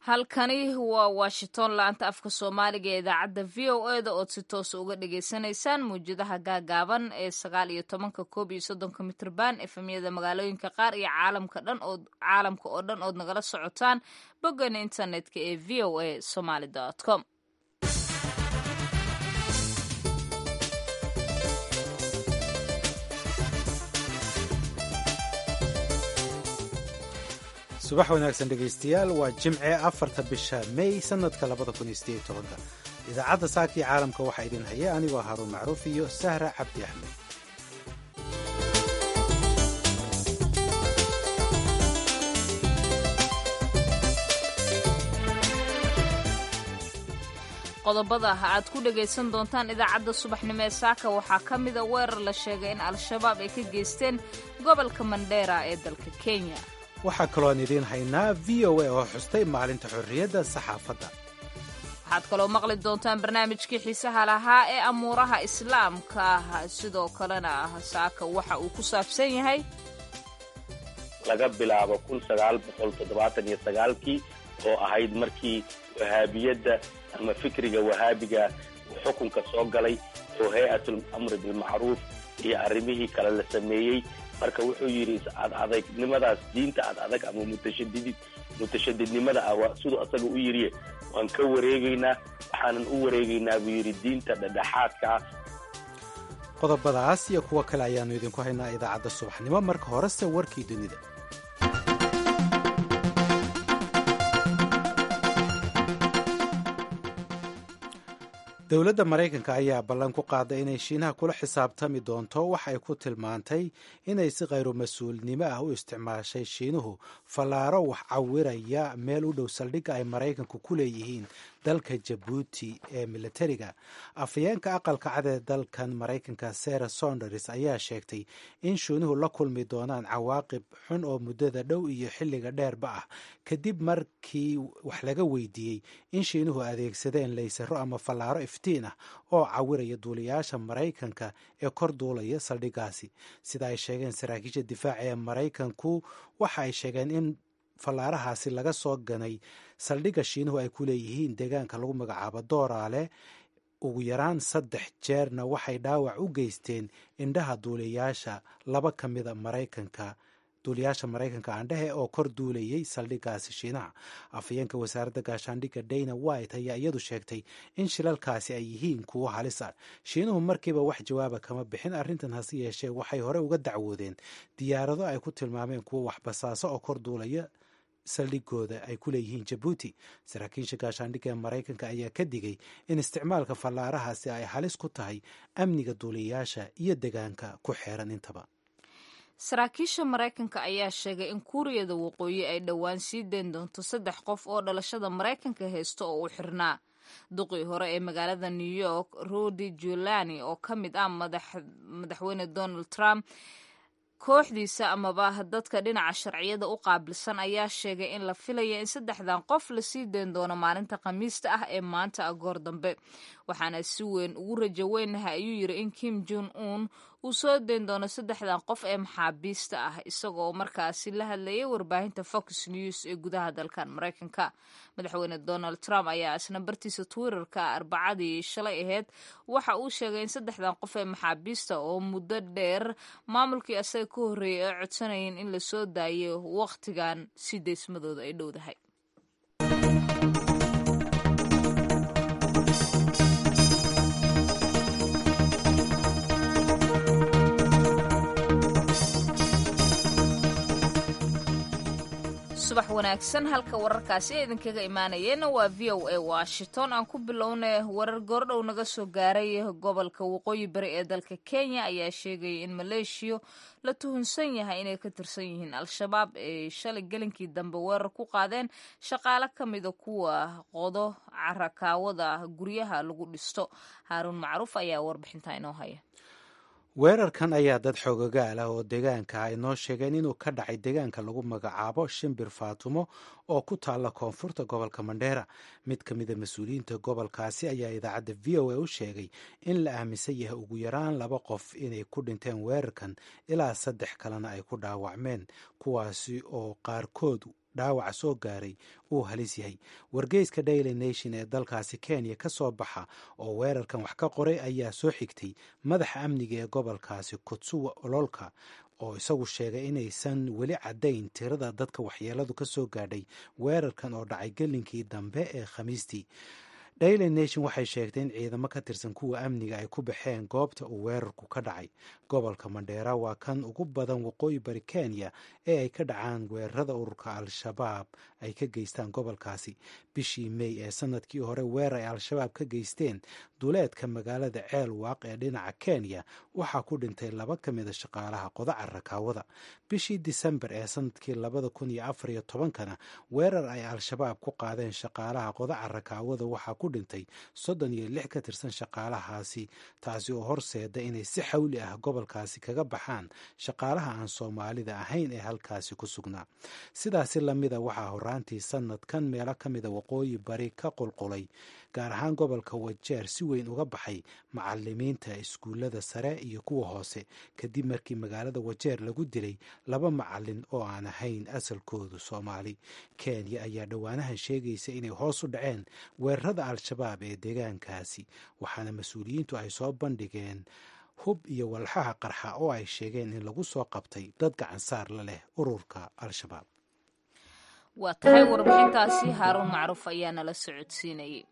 halkani waa washington laanta afka soomaaliga ee idaacadda v o e da ood si toosa uga dhagaysanaysaan mawjadaha gaagaaban ee sagaal iyo tobanka koob iyo soddonka mitrban efemyada magaalooyinka qaar iyo caalamka dhan oo caalamka oo dhan ood nagala socotaan boggan internetka ee v o a somaly com subax wanaagsan dhegaystayaal waa jimce afarta bisha mey sanadka labada kun iyo sideed tobanka idaacadda saakii caalamka waxaa idin haya anigoo haruun macruuf iyo sahra cabdi axmed qodobada aad ku dhagaysan doontaan idaacadda subaxnimo ee saaka waxaa ka mida weerar la sheegay in al-shabaab ay ka geysteen gobolka mandheera ee dalka kenya waxaa kalooan idiin haynaa v o a oo xustay maalinta xorriyadda saxaafadda waxaad kaloo maqli doontaan barnaamijkii xiisaha lahaa ee amuuraha islaamka ah sidoo kalena ah saaka waxa uu ku saabsan yahay laga bilaabo kun sagaal boqol toddobaatan iyo sagaalkii oo ahayd markii wahaabiyadda ama fikriga wahaabiga uu xukunka soo galay oo hay-atul amri bilmacruuf iyo arrimihii kale la sameeyey marka wuxuu yidhi ad adagnimadaas diinta ad adag ama mutashadidid mutashadidnimada ah siduu asaga u yidhi waan ka wareegaynaa waxaanan u wareegaynaa buu yidhi diinta dhedhexaadka ah qodobadaas iyo kuwo kale ayaannu idinku haynaa idaacadda subaxnimo marka horese warkii dunida dowladda maraykanka ayaa ballan ku qaaday inay shiinaha kula xisaabtami doonto wax ay ku tilmaantay inay si khayru mas-uulnimo ah u isticmaashay shiinuhu fallaaro wax cawiraya meel u dhow saldhigga ay maraykanku ku leeyihiin dalka jabuuti ee militariga afhayeenka aqalka cad ee dalkan maraykanka sara sonders ayaa sheegtay in shiinuhu la kulmi doonaan cawaaqib xun oo muddada dhow iyo xilliga dheerba ah kadib markii wax laga weydiiyey in shiinuhu adeegsadeen laysaro ama fallaaro iftiin ah oo cawiraya duuliyaasha maraykanka ee kor duulaya saldhiggaasi sida ay sheegeen saraakiisha difaaca ee maraykanku waxa ay sheegeen in fallaarahaasi laga soo ganay saldhigga shiinuhu ay ku leeyihiin deegaanka lagu magacaabo dooraale ugu yaraan saddex jeerna waxay dhaawac u geysteen indhaha duuliyaasha laba ka mida maraykanka duuliyaasha maraykanka aandhehe oo kor duulayay saldhiggaasi shiinaha afhayeenka wasaaradda gaashaandhigga dayna white ayaa iyadu sheegtay in shilalkaasi ay yihiin kuwo halis ah shiinuhu markiiba wax jawaaba kama bixin arrintan hase yeeshee waxay hore uga dacwoodeen diyaarado ay ku tilmaameen kuwo waxbasaaso oo kor duulaya saldhigooda ay ku leeyihiin jabuuti saraakiisha gaashaandhigga ee maraykanka ayaa ka digay in isticmaalka fallaarahaasi ay halis ku tahay amniga duuliyayaasha iyo degaanka ku xeeran intaba saraakiisha maraykanka ayaa sheegay in kuuriyada waqooyi ay dhowaan sii dayn doonto saddex qof oo dhalashada maraykanka haysto oo u xirnaa duqii hore ee magaalada new york rudy julani oo ka mid ah madaxweyne donald trump kooxdiisa amaba dadka dhinaca sharciyada u qaabilsan ayaa sheegay in la filaya in saddexdan qof lasii dayn doono maalinta khamiista ah ee maanta agoor dambe waxaana si weyn ugu rajo weynahay ayuu yidhi in kim jon un uu soo dayn doono saddexdan qof ee maxaabiista ah isagoo markaasi la hadlayay warbaahinta fox news ee gudaha dalkan maraykanka madaxweyne donald trump ayaa isna bartiisa twitterka arbacadii shalay ahayd waxa uu sheegay in saddexdan qof ee maxaabiista oo muddo dheer maamulkii asaga ka horreeyay ay codsanayeen in lasoo daayo wakhtigan si deysmadooda ay dhowdahay subax wanaagsan halka wararkaasi ee idinkaga imaanayeenna waa v o a washington aan ku bilownay warar goordhow naga soo gaaray gobolka waqooyi bari ee dalka kenya ayaa sheegaya in maleeshiya la tuhunsan yahay inay ka tirsan yihiin al-shabaab ay shalay gelinkii dambe weerar ku qaadeen shaqaale ka mida kuwa qodo carakaawada guryaha lagu dhisto haaruun macruuf ayaa warbixinta inoo haya weerarkan ayaa dad xoogogaal ah oo deegaanka ay noo sheegeen inuu ka dhacay deegaanka lagu magacaabo shimbir faatumo oo ku taalla koonfurta gobolka mandheera mid ka mida mas-uuliyiinta gobolkaasi ayaa idaacadda v o a u sheegay in la aaminsan yahay ugu yaraan laba qof inay ku dhinteen weerarkan ilaa saddex kalena ay ku dhaawacmeen kuwaasi oo qaarkood dhaawaca soo gaaray uu halis yahay wargeyska daily nation ee dalkaasi kenya ka soo baxa oo weerarkan wax ka qoray ayaa soo xigtay madaxa amniga ee gobolkaasi kutsuwa ololka oo isagu sheegay inaysan weli caddayn tirada dadka waxyeeladu ka soo gaadhay weerarkan oo dhacay gelinkii dambe ee khamiistii daily nation waxay sheegtay in ciidamo ka tirsan kuwa amniga ay ku baxeen goobta uu weerarku ka dhacay gobolka mandheera waa kan ugu badan waqooyi bari kenya ee ay ka dhacaan weerarada ururka al-shabaab ay ka geystaan gobolkaasi bishii mey ee sanadkii hore weerar ay al-shabaab ka geysteen duleedka magaalada ceel waaq ee dhinaca kenya waxaa ku dhintay laba ka mida shaqaalaha qodaca rakaawada bishii disembar ee sanadkii labada kun iyo afar iyo tobankana weerar ay al-shabaab ku qaadeen shaqaalaha qodaca rakaawada waxaa ku dhintay soddon iyo lix ka tirsan shaqaalahaasi taasi oo horseeda inay si xawli ah gobolkaasi kaga baxaan shaqaalaha aan soomaalida ahayn ee halkaasi ku sugnaa sidaasi lamida waxaa horaantii sanadkan meelo ka mida waqooyi bari ka qulqulay gaar ahaan gobolka wajeer si weyn uga baxay macalimiinta iskuullada sare iyo kuwa hoose kadib markii magaalada wajeer lagu dilay laba macalin oo aan ahayn asalkoodu soomaali kenya ayaa dhowaanahan sheegaysa inay hoos u dhaceen weerarada al-shabaab ee deegaankaasi waxaana mas-uuliyiintu ay soo bandhigeen hub iyo walxaha qarxa oo ay sheegeen in lagu soo qabtay dad gacansaar la leh ururka al-shabaab waa tahay warbixintaasi haaruun macruuf ayaa nala socodsiinayay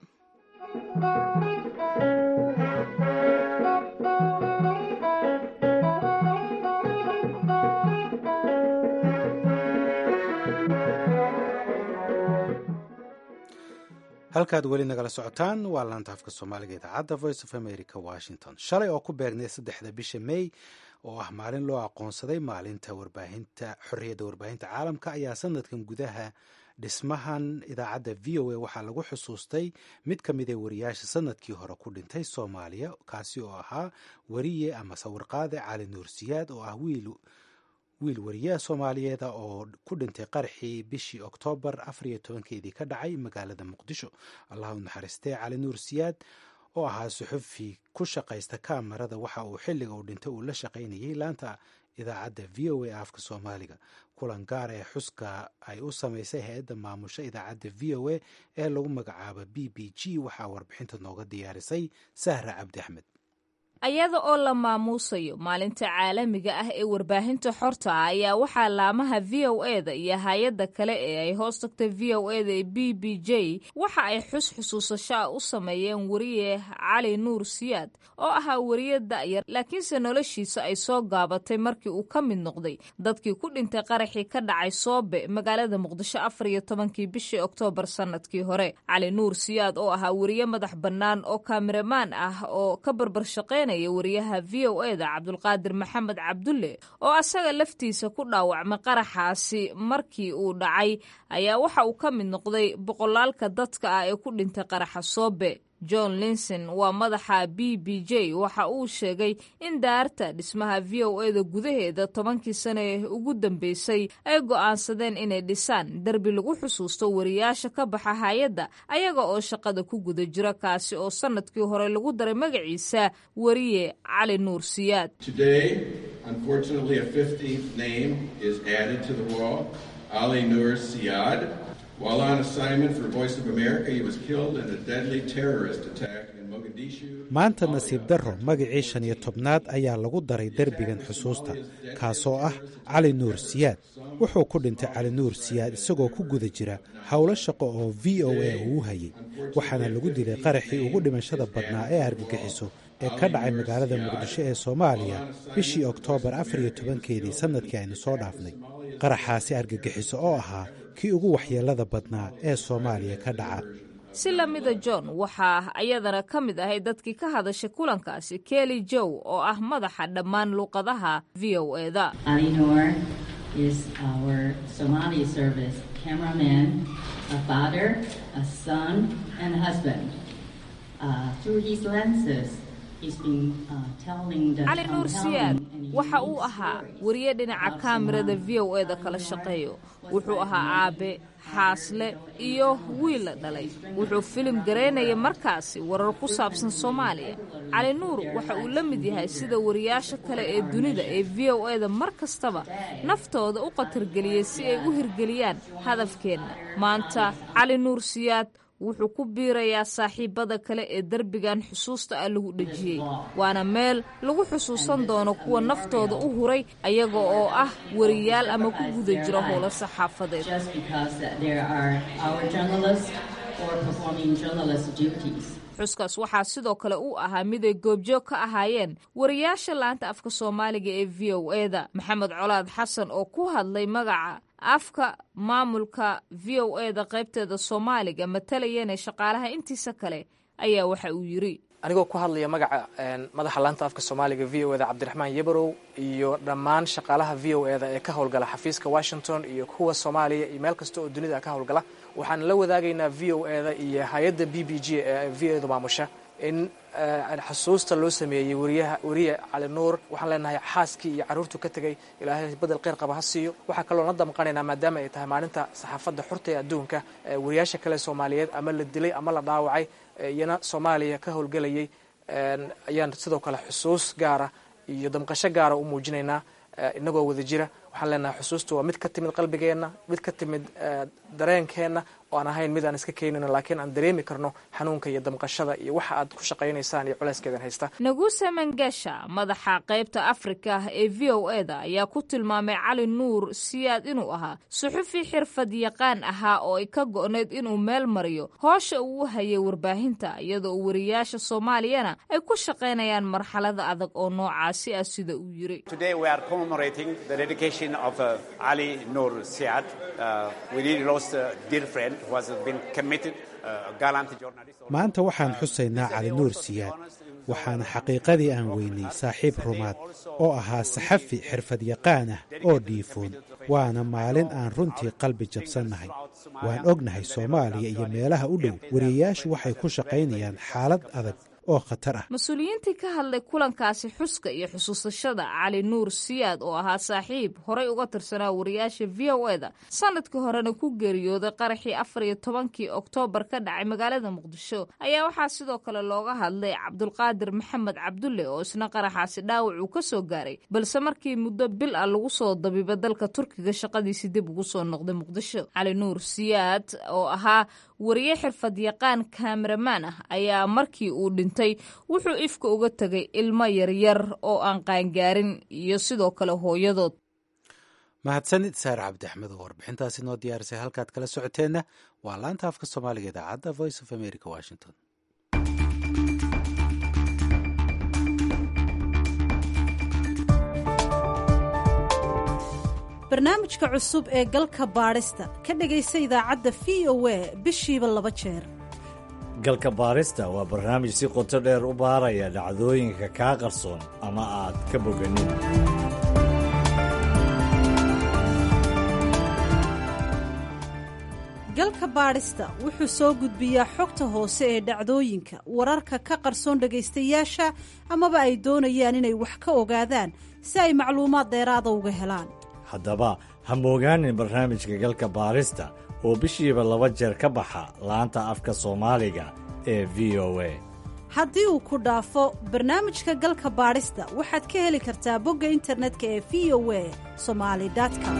halkaad weli nagala socotaan waa laanta afka soomaaliga idaacadda voice of america washington shalay oo ku beegnay saddexda bisha may oo ah maalin loo aqoonsaday maalinta warbaahinta xorriyadda warbaahinta caalamka ayaa sanadkan gudaha dhismahan idaacadda v o a waxaa lagu xusuustay mid ka mid ee wariyaasha sanadkii hore ku dhintay soomaaliya kaasi oo ahaa wariye ama sawirqaade cali nuursiyaad oo ah wiil wiil wariyaha soomaaliyeeda oo ku dhintay qaraxii bishii oktoobar afar iyo tobankeedii ka dhacay magaalada muqdisho allah u naxariistee cali nuur siyaad oo ahaa suxufi ku shaqaysta kaamarada waxa uu xilliga uu dhintay uu la shaqaynayay laanta idaacadda v o a afka soomaaliga kulan gaar ee xuska ay u samaysay hay-adda maamusha idaacadda v o a ee lagu magacaabo b b g waxaa warbixinta nooga diyaarisay sahra cabdi axmed ayada oo la maamuusayo maalinta caalamiga ah ee warbaahinta xorta ah ayaa waxaa laamaha v o e da iyo hay-adda kale ee ay hoos tagtay v o e da ee b b j waxa ay xus xusuusasho ah u sameeyeen wariye cali nuur siyaad oo ahaa wariye da'yar laakiinse noloshiisa ay soo gaabatay markii uu ka mid noqday dadkii ku dhintay qaraxii ka dhacay soobe magaalada muqdisho afar iyo tobankii bishii oktoobar sanadkii hore cali nuur siyaad oo ahaa wariye madax bannaan oo kaamiramaan ah oo ka barbar shaqeyn wariyaha v o e da cabdulqaadir maxamed cabdulle oo asaga laftiisa ku dhaawacmay qaraxaasi markii uu dhacay ayaa waxa uu ka mid noqday boqolaalka dadka ah ee ku dhintay qaraxa soobe john linson waa madaxa b b j waxa uu sheegay in daarta dhismaha v o e da gudaheeda tobankii sane ee ugu dambeysay ay go'aansadeen inay dhisaan derbi lagu xusuusto wariyaasha ka baxa hay-adda ayaga oo shaqada ku guda jira kaasi oo sanadkii hore lagu daray magaciisa wariye cali nuur siyaad While on assignment for Voice of America, he was killed in a deadly terrorist attack in Mogadishu. maanta nasiib darro magacii shan iyo tobnaad ayaa lagu daray derbigan xusuusta kaasoo ah cali nuur siyaad wuxuu ku dhintay cali nuur siyaad isagoo ku guda jira howlo shaqo oo v o a uu hayay waxaana lagu dilay qaraxii ugu dhimashada badnaa ee argagixiso ee ka dhacay magaalada muqdisho ee soomaaliya bishii oktoobar afar iyo tobankeedii sannadkii aynu soo dhaafnay qaraxaasi argagixiso oo ahaa kii ugu waxyeelada badnaa ee soomaaliya ka dhaca si lamida john waxaa ayadana ka mid ahayd dadkii ka hadashay kulankaasi kelly jow oo ah madaxa dhammaan luuqadaha v o e da cali nuur siyaad waxa uu ahaa wariye dhinaca kaamirada v o e da kala shaqeeyo wuxuu ahaa aabe xaasle iyo wiil la dhalay wuxuu filim garaynaya markaasi warar ku saabsan soomaaliya cali nuur waxa uu la mid yahay sida wariyaasha kale ee dunida ee v o e da mar kastaba naftooda u qatargeliyey si ay u hirgeliyaan hadafkeenna maanta cali nuur siyaad wuxuu ku biirayaa saaxiibada kale ee derbigan xusuusta ah lagu dhejiyey waana meel lagu xusuusan doono kuwa naftooda u huray ayaga oo ah wariyaal ama ku guda jira howlo saxaafadeed xuskaas waxaa sidoo kale u ahaa mid ay goobjoog ka ahaayeen wariyaasha laanta afka soomaaliga ee v o e da maxamed colaad xasan oo ku hadlay magaca afka maamulka v o e da qaybteeda soomaaliga matalayeenee shaqaalaha intiisa kale ayaa waxa uu yidri anigoo ku hadlaya magaca madaxa laanta afka soomaaliga v o e da cabdiraxmaan yabarow iyo dhammaan shaqaalaha v o e da ee ka howlgala xafiiska washington iyo kuwa soomaaliya iyo meel kasta oo dunida ka howlgala waxaan la wadaagaynaa v o e da iyo hay-adda b b g ee v o e da maamusha in xusuusta loo sameeyey wariyaha wariye cali nuur waxaan leenahay xaaskii iyo carruurtu ka tegay ilaahay bedel kheyr qaba ha siiyo waxaa kaloo na damqanaynaa maadaama ay tahay maalinta saxaafadda xurta ee adduunka wariyaasha kale soomaaliyeed ama la dilay ama la dhaawacay iyana soomaaliya ka howlgelayay ayaan sidoo kale xusuus gaara iyo damqasho gaara u muujinaynaa inagoo wada jira waxaan leenahay xusuustu waa mid ka timid qalbigeenna mid ka timid dareenkeenna oo aan ahayn mid aan iska keenino laakiin aan dareemi karno xanuunka iyo damqashada iyo waxa aad ku shaqaynaysaan iyo culeyskeedan haysta naguse mangasha madaxa qaybta afrika ee v o e da ayaa ku tilmaamay cali nuur siyaad inuu ahaa suxufi xirfad yaqaan ahaa oo ay ka go'nayd inuu meel mariyo hoosha uu u hayay warbaahinta iyadoo wariyaasha soomaaliyana ay ku shaqaynayaan marxalada adag oo noocaasi ah sida uu yiri of uh, Ali Noor Siad. Uh, we really lost a dear friend who has been committed, uh, a gallant journalist. maanta waxaan xusaynaa cali nuur siyaad waxaana xaqiiqadii aan weynay saaxiib rumaad oo ahaa saxafi xirfad yaqaan ah oo dhiifoon waana maalin aan runtii qalbi jabsannahay waan ognahay soomaaliya iyo meelaha u dhow wariyayaashu waxay ku shaqaynayaan xaalad adag oo khatar ah mas-uuliyiintii ka hadlay kulankaasi xuska iyo xusuusashada cali nuur siyaad oo ahaa saaxiib horay uga tirsanaa wariyaasha v o e da sanadkii horena ku geeriyooday qaraxii afar iyo tobankii oktoobar ka dhacay magaalada muqdisho ayaa waxaa sidoo kale looga hadlay cabdulqaadir maxamed cabdulle oo isna qaraxaasi dhaawac uu ka soo gaaray balse markii muddo bil ah lagu soo dabiba dalka turkiga shaqadiisi dib ugu soo noqday muqdisho cali nuur siyaad oo ahaa wariye xirfad yaqaan kaameramaan ah ayaa markii uu dhintay wuxuu ifka uga tegay ilmo yaryar oo aan qaangaarin iyo sidoo kale hooyadood mahadsanid saar cabdi axmed oo warbixintaasi noo diyaarisay halkaad kala socoteenna waa laanta afka soomaaliga idaacadda voice of america washington barnaamijka cusub ee galka baadhista ka dhegaysa idaacadda v o a bishiiba laba jeer galka baarista waa barnaamij si qoto dheer u baaraya dhacdooyinka kaa qarsoon ama aad ka boganin galka baadhista wuxuu soo gudbiyaa xogta hoose ee dhacdooyinka wararka ka qarsoon dhegaystayaasha amaba ay doonayaan inay wax ka ogaadaan si ay macluumaad dheeraada uga helaan haddaba ha moogaanin barnaamijka galka baarista oo bishiiba laba jeer ka baxa laanta afka soomaaliga ee v o a haddii uu ku dhaafo barnaamijka galka baadhista waxaad ka heli kartaa bogga internetka ee v o a somali com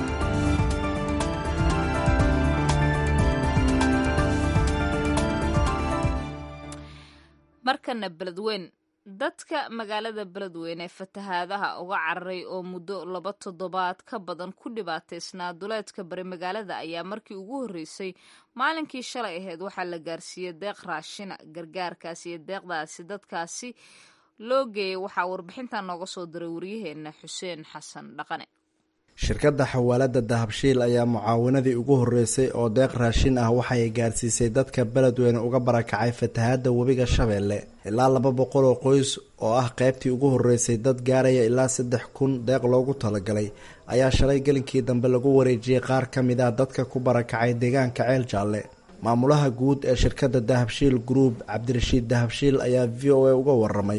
markana beledweyn dadka magaalada beledweyne fatahaadaha uga cararay oo muddo laba toddobaad ka badan ku dhibaataysnaa duleedka bari magaalada ayaa markii ugu horreysay maalinkii shalay ahayd waxaa la gaarsiiyey deeq raashina gargaarkaasi iyo deeqdaasi dadkaasi loo geeyay waxaa warbixintan nooga soo diray waryaheena xuseen xasan dhaqane shirkadda xawaalada dahabshiil ayaa mucaawinadii ugu horreysay oo deeq raashin ah waxay gaarsiisay dadka beledweyne uga barakacay fatahaadda webiga shabeelle ilaa laba boqol oo qoys oo ah qaybtii ugu horreysay dad gaaraya ilaa saddex kun deeq loogu talagalay ayaa shalay gelinkii dambe lagu wareejiyey qaar ka mid ah dadka ku barakacay deegaanka ceel jaalle maamulaha guud ee shirkadda dahabshiil group cabdirashiid dahabshiil ayaa v o a uga waramay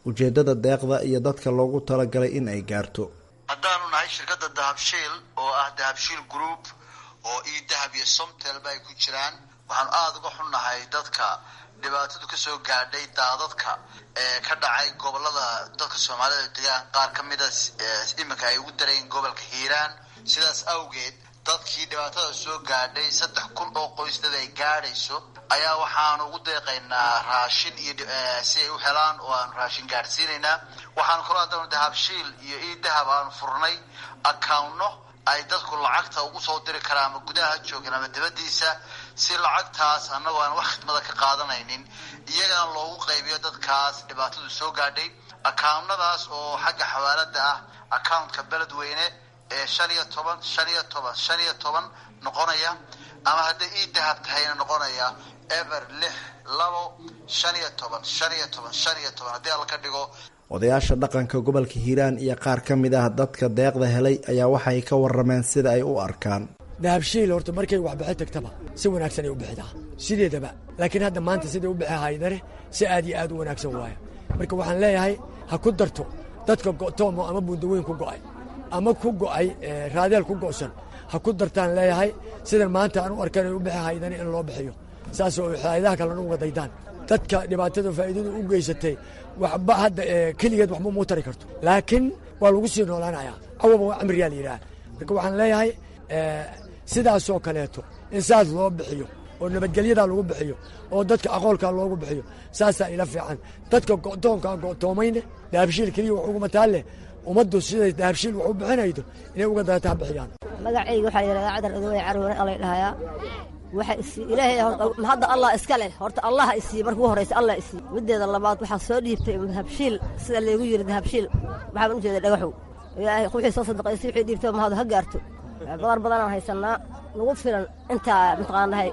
ujeeddada deeqda iyo dadka loogu talagalay in ay gaarto haddaanu nahay shirkadda dahabshiil oo ah dahabshiil group oo io dahab iyo somtelba ay ku jiraan waxaanu aada uga xunnahay dadka dhibaatadu kasoo gaadhay daadadka ee ka dhacay gobolada dadka soomaalida degaan qaar ka mida iminka ay ugu dareen gobolka hiiraan sidaas awgeed dadkii dhibaatada soo gaadhay saddex kun oo qoys dad ay gaadhayso ayaa waxaanu ugu deeqaynaa raashin iyo si ay u helaan oo aanu raashin gaadhsiinaynaa waxaanu kaloo haddana dahabshiil iyo io dahab aanu furnay accounno ay dadku lacagta ugu soo diri karaan ama gudaha joogin ama dibadiisa si lacagtaas annagoo aan wax khidmada ka qaadanaynin iyagana loogu qaybiyo dadkaas dhibaatadu soo gaadhay accountnadaas oo xagga xawaalada ah accountka beledweyne ee shan iyo toban shan iyo toban shan iyo toban noqonaya ama hadday ii dahab tahayna noqonaya ever lix labo shan iyo toban shan iyo toban shan iyo toban haddii alla ka dhigo odayaasha dhaqanka gobolka hiiraan iyo qaar ka mid ah dadka deeqda helay ayaa waxay ka warameen sida ay u arkaan dahabshiil horta markay waxbixi tagtaba si wanaagsan ay u bixidaa sideedaba laakiin hadda maanta siday u bixi haydane si aad iyo aad u wanaagsan waaya marka waxaan leeyahay ha ku darto dadka go'toomo ama buundaweyn ku go'ay ama ku go'ay raadeel ku go'san ha ku dartaan leeyahay sidan maanta aan u arkan ay u bixi haydane in loo bixiyo saasoo faa'iidaha kalena uga daydaan dadka dhibaatada faa'iidadu u geysatay waxba hadda keligeed waxba muu tari karto laakiin waa lagu sii noolaanayaa cawaba waa camriyaa la yidhaha marka waxaan leeyahay sidaasoo kaleeto in saas loo bixiyo oo nabadgelyadaa lagu bixiyo oo dadka aqoolkaa loogu bixiyo saasaa ila fiican dadka go'toonkaa go'toomayne dahabshiil keliya wax uguma taalleh ummaddu siday dahabshiil wax u bixinaydo inay uga dayata ha bixiyaan magacayga waxaa yidhahdaa cadar odawey carwone alay dhahayaa waxa isii ilaahay hadda allah iska leh horta allah isii marka ugu horraysa allah isii middeeda labaad waxaa soo dhiibtay dahabshiil sida laygu yidhi dahabshiil waxaan u jeeda dhagaxow ilaahay wixii soo sadaqaysay wixii dhiibtay mahadu ha gaarto badar badanaan haysannaa nagu filan intaa mataqaanahay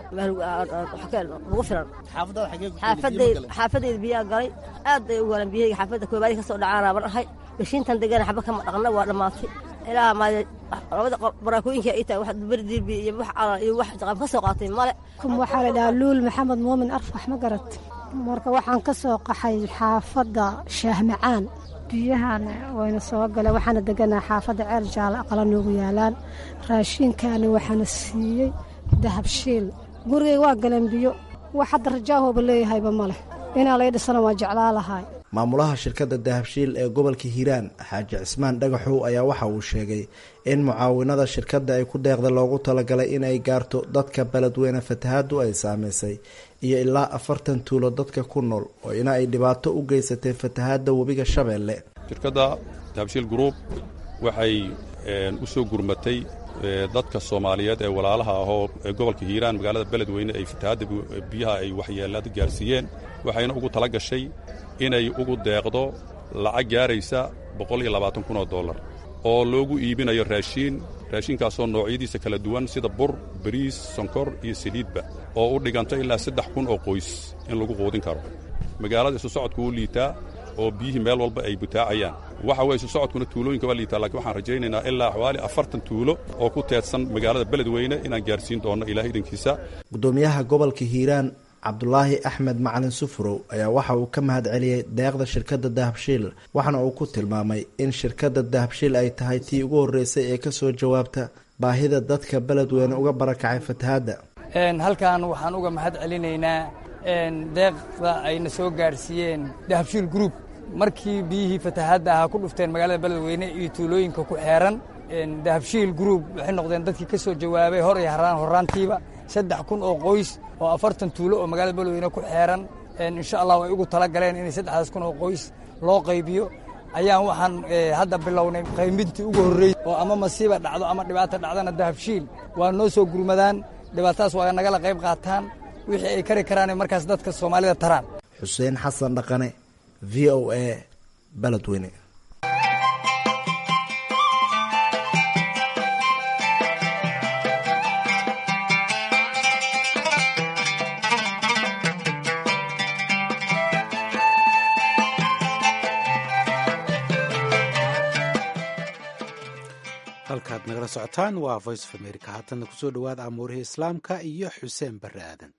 nagu filan xaafadayda xaafadayda biyaa galay aad bay u galan biyahayga xaafadda koobaadii ka soo dhacaanaa ban ahay gashiintan degana xaba kama dhaqna waa dhammaatay ilaa maade labada baraakooyinka ay tahay wax berdiibi iyo wax calan iyo wax jaqab ka soo qaatay male kum waxaa la dhahaa luul maxamed muumin arfax ma garat marka waxaan ka soo qaxay xaafadda shaahmacaan biyahan wayna soo galeen waxaana deganaa xaafadda ceer jaale aqala noogu yaalaan raashiinkaani waxaana siiyey dahabshiil gurigay waa galeen biyo wax hadda rajaahooba leeyahayba ma leh inaa lay dhisana waa jeclaa lahay maamulaha shirkadda dahabshiil ee gobolka hiiraan xaaji cismaan dhagaxow ayaa waxa uu sheegay in mucaawinada shirkadda ay ku deeqda loogu talagalay inay gaarto dadka beledweyne fatahaadu ay saamaysay iyo ilaa afartan tuulo dadka ku nool oo ina ay dhibaato u geysatay fatahaadda webiga shabeelle shirkadda dahabshiil group waxay u soo gurmatay dadka soomaaliyeed ee walaalaha ahoo ee gobolka hiiraan magaalada beledweyne ay fatahaadda biyaha ay waxyeelada gaarsiiyeen waxayna ugu tala gashay inay ugu deeqdo lacag gaaraysa boqol iyo labaatan kun oo dollar oo loogu iibinayo raashiin raashinkaasoo noocyadiisa kala duwan sida bur bariis sonkor iyo saliidba oo u dhiganta ilaa saddex kun oo qoys in lagu quudin karo magaalada isu socodku wuu liitaa oo biyihii meel walba ay butaacayaan waxa weye isu socodkuna tuulooyinka waa liitaa lakiin waxaan rajaynaynaa ilaa xawaali afartan tuulo oo ku teedsan magaalada beledweyne inaan gaarsiin doonno ilaah idankiisa gudoomiyaha gobolka hiiraan cabdulaahi axmed macalin sufurow ayaa waxa uu ka mahad celiyey deeqda shirkadda dahabshiil waxaana uu ku tilmaamay in shirkadda dahabshiil ay tahay tii ugu horreysay ee ka soo jawaabta baahida dadka beledweyne uga barakacay fatahaadda halkan waxaan uga mahad celinaynaa deeqda ayna soo gaarsiiyeen dahabshiil group markii biyihii fatahaadda ahaa ku dhufteen magaalada beledweyne iyo tuulooyinka ku xeeran dahabshiil group waxay noqdeen dadkii ka soo jawaabay hor iyo haraan horraantiiba saddex kun oo qoys oo afartan tuulo oo magaalada beledweyne ku xeeran insha allah way ugu tala galeen inay saddexdaas kun oo qoys loo qaybiyo ayaan waxaan hadda bilownay qaybintii ugu horreysay oo ama masiiba dhacdo ama dhibaata dhacdana dahabshiil waa noo soo gurmadaan dhibaatadaas waa nagala qayb qaataan wixii ay kari karaanay markaas dadka soomaalida taraan xuseen xasan dhaqane v o a beledweyne halkaad nagala socotaan waa voice of america haatana kusoo dhowaada amuurihii islaamka iyo xuseen barre aadan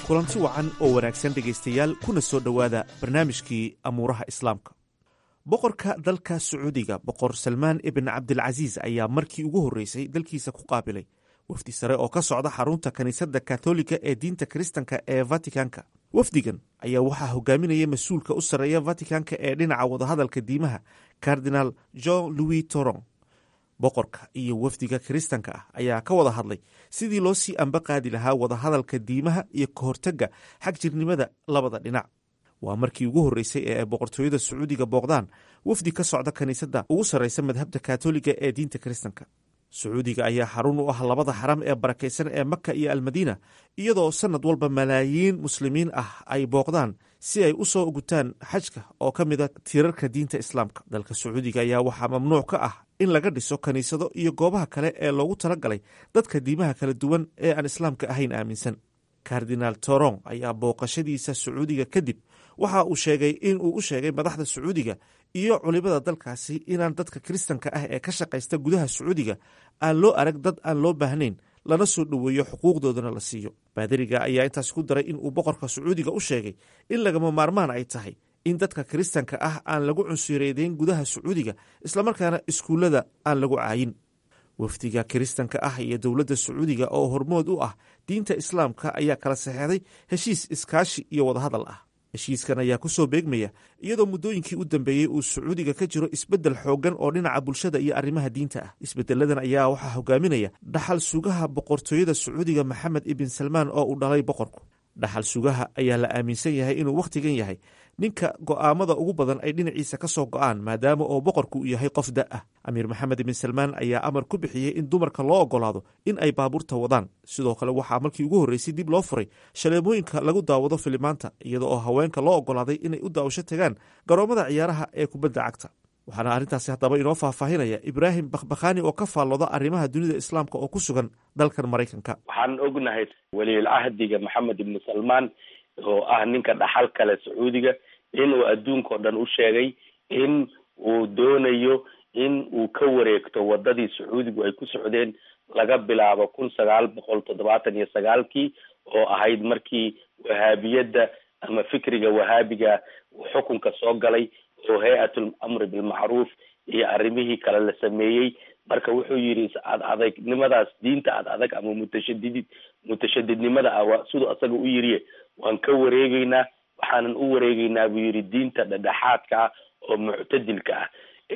kulanti wacan oo wanaagsan dhegaystayaal kuna soo dhowaada barnaamijkii amuuraha islaamka boqorka dalka sacuudiga boqor salmaan ibn cabdilcasiis ayaa markii ugu horreysay dalkiisa ku qaabilay wafdi sare oo ka socda xarunta kiniisadda katolika ee diinta kiristanka ee vatikanka wafdigan ayaa waxaa hogaaminaya mas-uulka u sarreeya vatikanka ee dhinaca wadahadalka diimaha kardinal john louis toron boqorka iyo wafdiga kiristanka ah ayaa ka wada hadlay sidii loo sii amba qaadi lahaa wadahadalka diimaha iyo ka hortagga xag jirnimada labada dhinac waa markii ugu horreysay ee ay boqortooyada sacuudiga booqdaan wafdi ka socda kiniisadda ugu sarreysa madhabta katoliga ee diinta kiristanka sacuudiga ayaa xarun u ah labada xaram ee barakaysan ee maka iyo almadiina iyadoo sannad walba malaayiin muslimiin ah ay booqdaan si ay u soo gutaan xajka oo ka mida tiirarka diinta islaamka dalka sacuudiga ayaa waxaa mamnuuc ka ah in laga dhiso kiniisado iyo goobaha kale ee loogu talagalay dadka diimaha kala duwan ee aan islaamka ahayn aaminsan kardinaal toron ayaa booqashadiisa sacuudiga kadib waxa uu sheegay in uu u sheegay madaxda sacuudiga iyo culimada dalkaasi inaan dadka kiristanka ah ee ka shaqaysta gudaha sacuudiga aan loo arag dad aan loo baahnayn lana soo dhoweeyo xuquuqdoodana la siiyo baadariga ayaa intaas ku daray in uu boqorka sacuudiga u sheegay in lagama maarmaan ay tahay in dadka kiristanka ah aan lagu cunsureedeyn gudaha sacuudiga islamarkaana iskuullada aan lagu caayin wafdiga kiristanka ah iyo dowladda sacuudiga oo hormood u ah diinta islaamka ayaa kala saxeexday heshiis iskaashi iyo wadahadal ah heshiiskan ayaa ku soo beegmaya iyadoo muddooyinkii u dambeeyey uu sacuudiga ka jiro isbeddel xooggan oo dhinaca bulshada iyo arrimaha diinta ah isbeddeladan ayaa waxaa hogaaminaya dhaxal sugaha boqortooyada sacuudiga maxamed ibn salmaan oo uu dhalay boqorku dhaxal sugaha ayaa la aaminsan yahay inuu wakhtigan yahay ninka go'aamada ugu badan ay dhinaciisa ka soo go'aan maadaama oo boqorku uu yahay qof da ah amiir maxamed ibn salmaan ayaa amar ku bixiyey in dumarka loo ogolaado in ay baabuurta wadaan sidoo kale waxaa markii ugu horreysay dib loo furay shaleemooyinka lagu daawado filimaanta iyada oo haweenka loo ogolaaday inay u daawasho tagaan garoommada ciyaaraha ee kubadda cagta waxaana arrintaasi haddaba inoo faahfaahinaya ibraahim bakhbakhaani oo ka faallooda arrimaha dunida islaamka oo ku sugan dalkan maraykanka waxaan ognahay weliyulcahdiga maxamed ibnu salmaan oo ah ninka dhaxal kale sacuudiga inuu adduunka oo dhan u sheegay in uu doonayo in uu ka wareegto wadadii sacuudigu ay ku socdeen laga bilaabo kun sagaal boqol toddobaatan iyo sagaalkii oo ahayd markii wahaabiyadda ama fikriga wahaabiga xukunka soo galay oo hay-atul amri bilmacruuf iyo arrimihii kale la sameeyey marka wuxuu yidhi ad adegnimadaas diinta ad adag ama mutashadidid mutashadidnimada ah siduu asaga u yiriye waan ka wareegeynaa waxaanan u wareegeynaa buu yidhi diinta dhedhexaadka ah oo muctadilka ah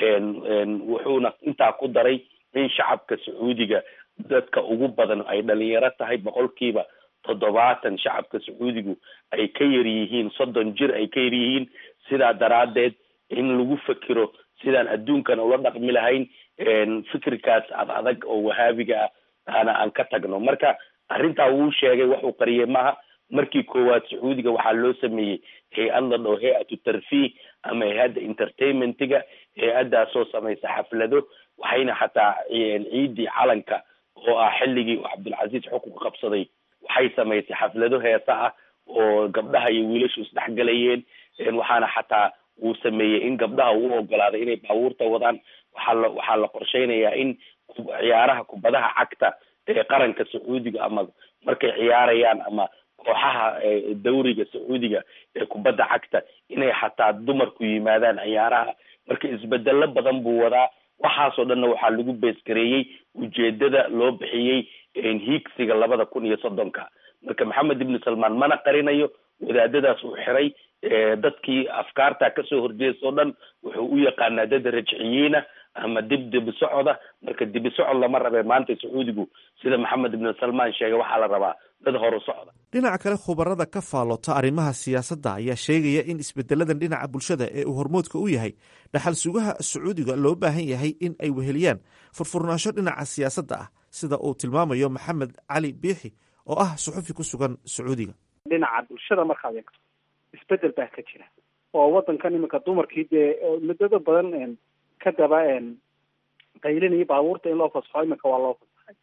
wuxuuna intaa ku daray in shacabka sacuudiga dadka ugu badan ay dhalinyaro tahay boqolkiiba toddobaatan shacabka sacuudigu ay ka yar yihiin soddon jir ay ka yar yihiin sidaa daraaddeed in lagu fekero sidaan adduunkan ula dhaqmi lahayn fikirkaas ad adag oo wahaabiga ah aana aan ka tagno marka arrintaa wuu sheegay waxuu qariyey maaha markii koowaad sacuudiga waxaa loo sameeyey hay-ad la dhao hay-atu tarfiih ama hay-adda entertainmentiga hay-addaasoo samaysa xaflado waxayna xataa ciidii calanka oo ah xilligii uu cabdulcasiis xukunka qabsaday waxay samaysay xaflado heesa ah oo gabdhaha iyo wiilashu isdhexgalayeen waxaana xataa uu sameeyey in gabdhaha uu ogolaaday inay baabuurta wadaan waxaa la waxaa la qorsheynayaa in ciyaaraha kubadaha cagta ee qaranka sacuudiga ama markay ciyaarayaan ama kooxaha dawriga sacuudiga ee kubadda cagta inay xataa dumarku yimaadaan ciyaaraha marka isbedelo badan buu wadaa waxaasoo dhanna waxaa lagu beesgareeyey ujeedada loo bixiyey hiigsiga labada kun iyo soddonka marka maxamed ibnu salmaan mana qarinayo wadaadadaas uu xiray dadkii afkaarta kasoo horjeesta oo dhan wuxuu u yaqaanaa dad rajciyiina ama dib dibi socoda marka dibi socod lama rabe maanta sacuudigu sida maxamed ibnu salmaan sheegay waxaa la rabaa dad horu socda dhinaca kale khubarada ka faallota arrimaha siyaasadda ayaa sheegaya in isbedeladan dhinaca bulshada ee uu hormoodka u yahay dhaxal sugaha sacuudiga loo baahan yahay in ay weheliyaan furfurnaansho dhinaca siyaasadda ah sida uu tilmaamayo maxamed cali biixi oo ah suxufi ku sugan sacuudiga dhinaca bulshada markaad eegto isbedel baa ka jira oo wadankan iminka dumarkii dee muddada badan ka daba qaylinaya baabuurta in loo fasaxo iminka waa loo fasaxay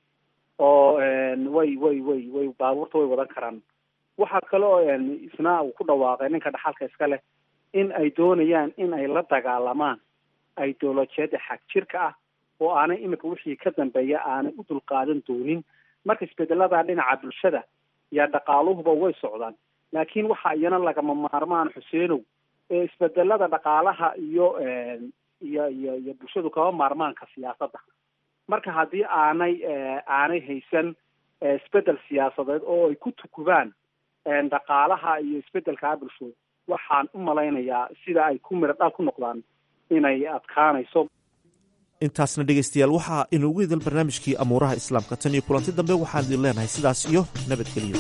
oo way way way way baabuurta way wadan karaan waxaa kale oo isna uu ku dhawaaqay ninka dhaxalka iska leh in ay doonayaan in ay la dagaalamaan ideolojiyada xag jirka ah oo aanay iminka wixii ka dambeeya aanay u dulqaadan doonin marka isbedelada dhinaca bulshada iyo dhaqaaluhuba way socdaan laakiin waxa iyana lagama maarmaan xuseenow ee isbedelada dhaqaalaha iyo iyo iyo iyo bulshadu kaba maarmaanka siyaasadda marka haddii aanay aanay haysan isbedel siyaasadeed oo ay ku tukubaan dhaqaalaha iyo isbedelkaa bulshooda waxaan u malaynayaa sida ay ku miro dhal ku noqdaan inay adkaanayso intaasna dhegaystayaal waxaa inuugu idil barnaamijkii amuuraha islaamka tan iyo kulanti dambe waxaan idin leenahay sidaas iyo nabadgelyo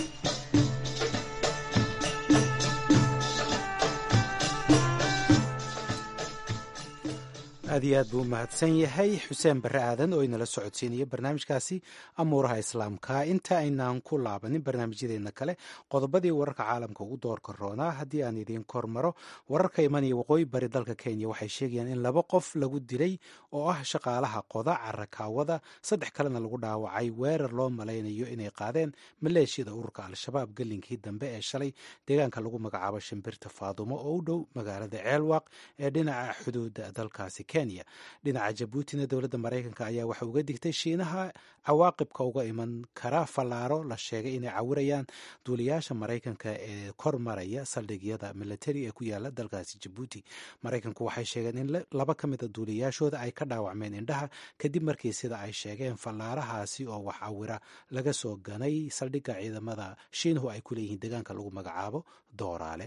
aad iyo aad buu u mahadsan yahay xuseen barre aadan oo inala socodsiinaya barnaamijkaasi amuuraha islaamka inta aynaan ku laabanin barnaamijyadeena kale qodobadii wararka caalamka ugu doorka roonaa haddii aan idiin kormaro wararka imanaya waqooyi bari dalka kenya waxay sheegayaan in laba qof lagu dilay oo ah shaqaalaha qoda carakaawada saddex kalena lagu dhaawacay weerar loo malaynayo inay qaadeen maleeshiyada ururka al-shabaab gelinkii dambe ee shalay deegaanka lagu magacaabo shimbirta faadumo oo u dhow magaalada ceelwaaq ee dhinaca xuduudda dalkaasi dhinaca jabuutina dowladda maraykanka ayaa waxa uga digtay shiinaha cawaaqibka uga iman kara fallaaro la sheegay inay cawirayaan duuliyaasha maraykanka ee kor maraya saldhigyada militari ee ku yaala dalkaasi jabuuti maraykanku waxay sheegeen in laba ka mida duuliyaashooda ay ka dhaawacmeen indhaha kadib markii sida ay sheegeen fallaarahaasi oo wax cawira laga soo ganay saldhigga ciidamada shiinuhu ay ku leeyihiin deegaanka lagu magacaabo dooraale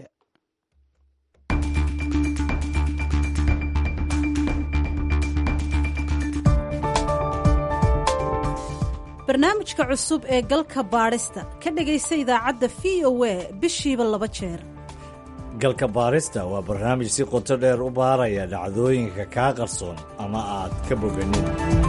barnaamijka cusub ee galka baadhista ka dhegaysa idaacadda v o a bishiiba laba jeer galka baadhista waa barnaamij si qoto dheer u baaraya dhacdooyinka kaa qarsoon ama aad ka boganin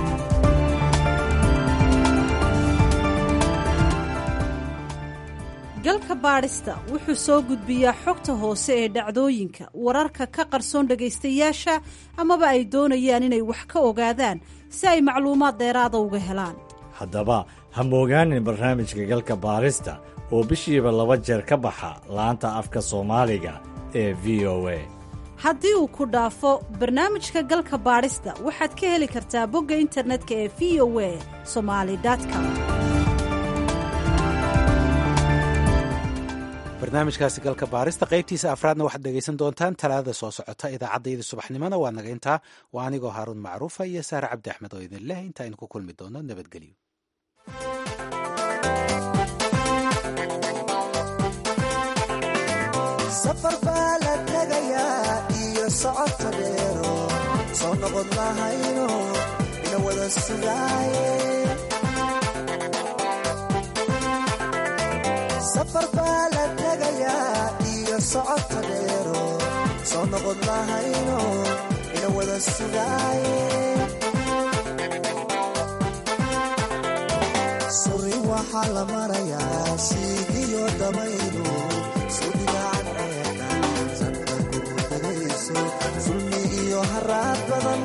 galka baadhista wuxuu soo gudbiyaa xogta hoose ee dhacdooyinka wararka ka qarsoon dhegaystayaasha amaba ay doonayaan inay wax ka ogaadaan si ay macluumaad dheeraada uga helaan haddaba ha moogaanin barnaamijka galka baarista oo bishiiba laba jeer ka baxa laanta afka soomaaliga ee v o a haddii uu ku dhaafo barnaamijka galka baadhista waxaad ka heli kartaa bogga internetka ee v o a somali com barnaamijkaasi galka baarista qaybtiisa afraadna waxaad dhegaysan doontaan talaadada soo socota idaacaddayda subaxnimona waa naga intaa waa anigoo haaruun macruufa iyo saare cabdi axmed oo idin leh inta aynu ku kulmi doono nabadgelyo safar baa la tegayaa iyo socodka dheero soo noqon lahayno ina wada sugaaye safar baa la tegayaa iyo socodka dheero soo noqon lahayno ina wada sugaaye suri waxaa la marayaa siigiyo dabaylu sudhigaan ceeqa sanka gurgudayso sulmi iyo haraad badan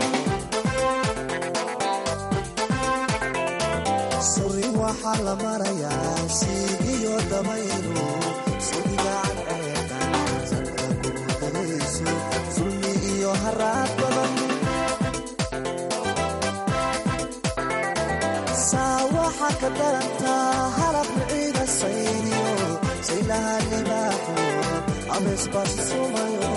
suri waxaa la marayaa siigiyo dabaylu sudhigaan ceeqa sanka gurgudayso sulmi iyo haraad badan saa waxaa ka darantaa halab ciida sayniyo saylaha libaaxo abesbasumayo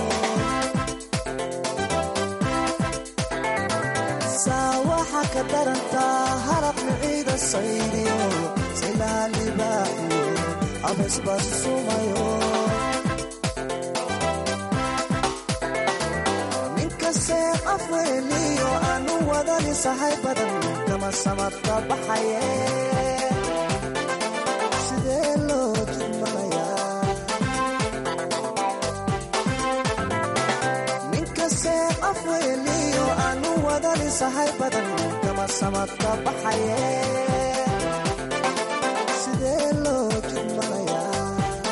saa waxaa ka darantaa halab ciida sayniyo saylaha libaaxo abesbasumayo ninkasee afweeliyo aanu wadani sahay badan kama samadka baxaye sidee loo jidmanayaa ninkasee afweeliyo aanu wadani sahay badan kama samadka baxaye sidee loo jidmanayaa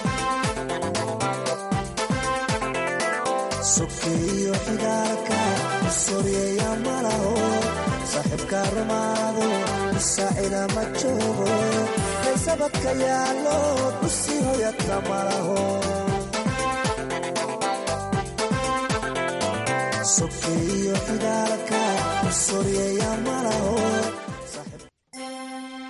sokeeyo xidaalka soryeeya malaho saaxiibka rumaado saacida ma joogo kaysabadka yaallo dusi hoyadka malaho sokeeyo xidaalka soryeeya malaho